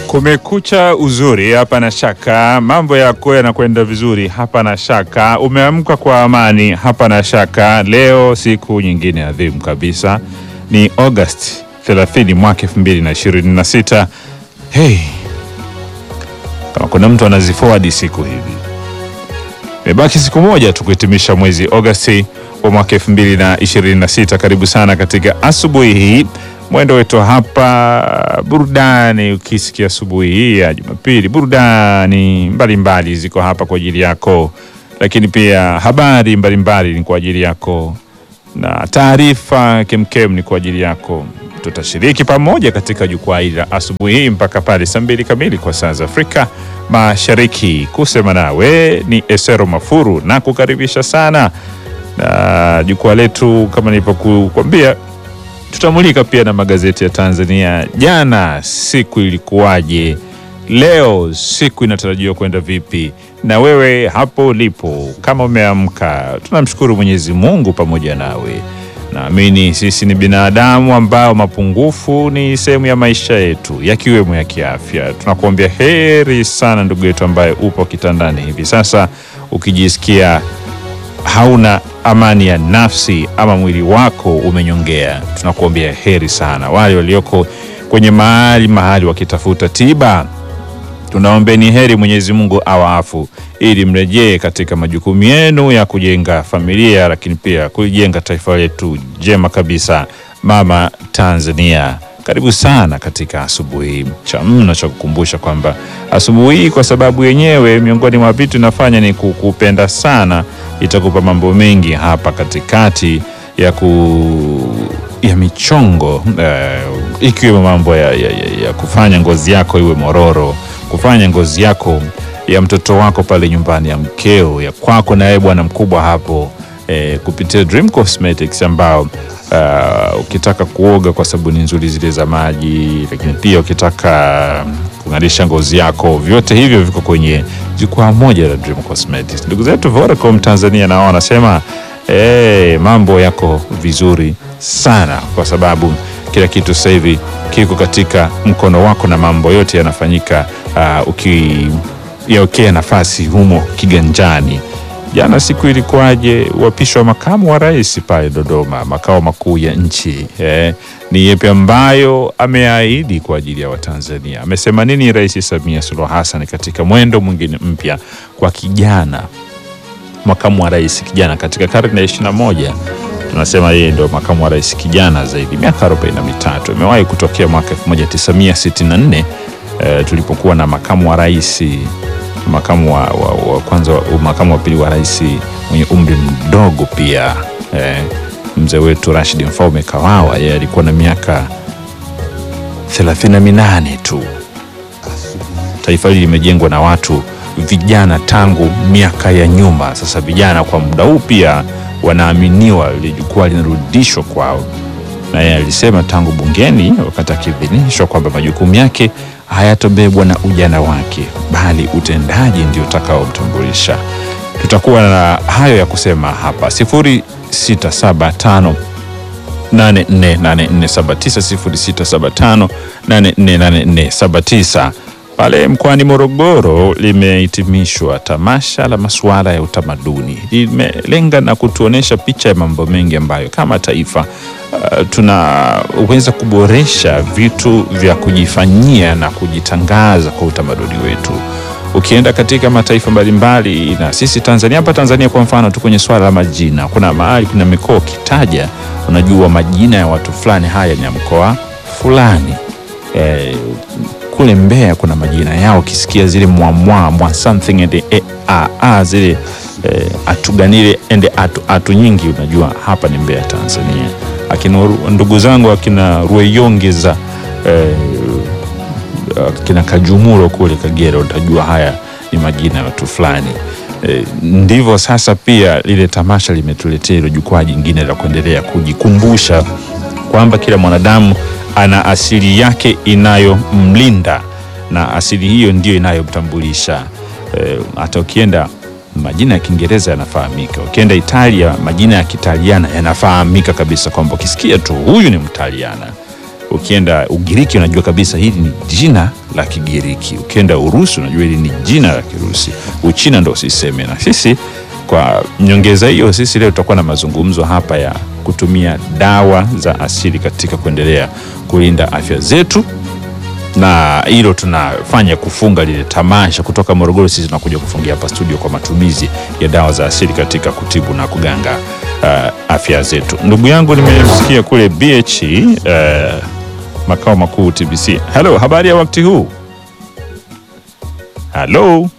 Kumekucha uzuri, hapa na shaka mambo yako yanakwenda vizuri, hapa na shaka umeamka kwa amani, hapa na shaka. Leo siku nyingine adhimu kabisa, ni August 30 mwaka 2026. Hey, kama kuna mtu anaziforward siku hivi, imebaki siku moja tu kuhitimisha mwezi Agosti wa mwaka 2026. Karibu sana katika asubuhi hii mwendo wetu hapa burudani. Ukisikia asubuhi hii ya Jumapili, burudani mbalimbali ziko hapa kwa ajili yako, lakini pia habari mbalimbali ni kwa ajili yako na taarifa kemkem ni kwa ajili yako. Tutashiriki pamoja katika jukwaa hili la asubuhi hii mpaka pale saa mbili kamili kwa saa za Afrika Mashariki. Kusema nawe ni Esero Mafuru na kukaribisha sana na jukwaa letu, kama nilivyokuambia tutamulika pia na magazeti ya Tanzania. Jana siku ilikuwaje? Leo siku inatarajiwa kwenda vipi? Na wewe hapo ulipo, kama umeamka, tunamshukuru Mwenyezi Mungu pamoja nawe. Naamini sisi ni binadamu ambao mapungufu ni sehemu ya maisha yetu, yakiwemo ya kiafya. Tunakuambia heri sana ndugu yetu ambaye upo kitandani hivi sasa ukijisikia hauna amani ya nafsi ama mwili wako umenyongea, tunakuambia heri sana. Wale walioko kwenye mahali mahali wakitafuta tiba, tunaombeni heri, Mwenyezi Mungu awaafu ili mrejee katika majukumu yenu ya kujenga familia, lakini pia kulijenga taifa letu jema kabisa, mama Tanzania. Karibu sana katika asubuhi cha mno cha kukumbusha kwamba asubuhi hii kwa sababu yenyewe miongoni mwa vitu inafanya ni kukupenda sana, itakupa mambo mengi hapa katikati ya ku ya michongo uh, ikiwemo mambo ya, ya, ya, ya kufanya ngozi yako iwe mororo, kufanya ngozi yako ya mtoto wako pale nyumbani, ya mkeo, ya kwako na wewe bwana mkubwa hapo eh, kupitia Dream Cosmetics ambao uh, ukitaka kuoga kwa sabuni nzuri zile za maji, lakini pia ukitaka kung'arisha ngozi yako, vyote hivyo viko kwenye jukwaa moja la Dream Cosmetics. Ndugu zetu Vodacom Tanzania nao wanasema eh, mambo yako vizuri sana kwa sababu kila kitu sasa hivi kiko katika mkono wako na mambo yote yanafanyika uh, ukiyaokea nafasi humo kiganjani. Jana siku ilikuwaje? Uapisho wa makamu wa rais pale Dodoma, makao makuu ya nchi eh, ni yepi ambayo ameahidi kwa ajili ya Watanzania? Amesema nini Rais Samia Suluhu Hassan katika mwendo mwingine mpya kwa kijana makamu wa rais kijana katika karne ya ishirini na moja? Tunasema yeye ndio makamu wa rais kijana zaidi, miaka arobaini na mitatu. Imewahi kutokea mwaka 1964 eh, tulipokuwa na makamu wa rais makamu wa, wa, wa kwanza makamu wa pili wa rais mwenye umri mdogo pia eh, mzee wetu Rashid Mfaume Kawawa, yeye alikuwa na miaka 38 tu. Taifa hili limejengwa na watu vijana tangu miaka ya nyuma. Sasa vijana kwa muda huu pia wanaaminiwa ile jukwaa linarudishwa kwao, na yeye alisema tangu bungeni wakati akiidhinishwa kwamba majukumu yake hayatobebwa na ujana wake bali utendaji ndio utakaomtambulisha. Tutakuwa na hayo ya kusema hapa 0675 848479 0675848479. Pale mkoani Morogoro limehitimishwa tamasha la masuala ya utamaduni, limelenga na kutuonesha picha ya mambo mengi ambayo kama taifa uh, tunaweza kuboresha vitu vya kujifanyia na kujitangaza kwa utamaduni wetu. Ukienda katika mataifa mbalimbali na sisi Tanzania, hapa Tanzania kwa mfano tu kwenye swala la majina, kuna mahali, kuna mikoa ukitaja, unajua majina ya watu fulani, haya ni ya mkoa fulani eh, kule Mbeya kuna majina yao, ukisikia zile mwamwa mwa something and e, a, a, zile e, atuganile ende atu, atu nyingi, unajua hapa ni Mbeya Tanzania. Akina ndugu zangu akina Rueyongeza e, akina Kajumuro kule Kagera, utajua haya ni majina ya watu fulani. E, ndivyo sasa pia lile tamasha limetuletea hilo jukwaa jingine la kuendelea kujikumbusha kwamba kila mwanadamu ana asili yake inayomlinda na asili hiyo ndiyo inayomtambulisha. Hata e, ukienda majina ya Kiingereza yanafahamika, ukienda Italia majina ya Kitaliana yanafahamika kabisa, kwamba ukisikia tu huyu ni Mtaliana Ukienda Ugiriki unajua kabisa hili ni jina la Kigiriki. Ukienda Urusi unajua hili ni jina la Kirusi. Uchina ndo usiseme. Na sisi kwa nyongeza hiyo, sisi leo tutakuwa na mazungumzo hapa ya kutumia dawa za asili katika kuendelea kulinda afya zetu na hilo tunafanya kufunga lile tamasha kutoka Morogoro. Sisi tunakuja kufungia hapa studio kwa matumizi ya dawa za asili katika kutibu na kuganga uh, afya zetu. Ndugu yangu nimemsikia kule BH uh, makao makuu TBC. Halo, habari ya wakati huu? Halo,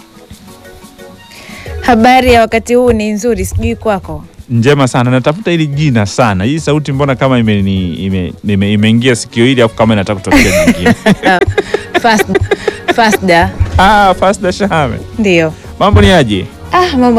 Habari ya wakati huu ni nzuri, sijui kwako. njema sana. Natafuta hili jina sana. Hii sauti mbona kama imeni- ime- ime- imeingia sikio hili afu kama inataka kutokea nyingine. Fast, Fasda Ah, Fasda Shahame, ndio. mambo ni aje? Ah, mambo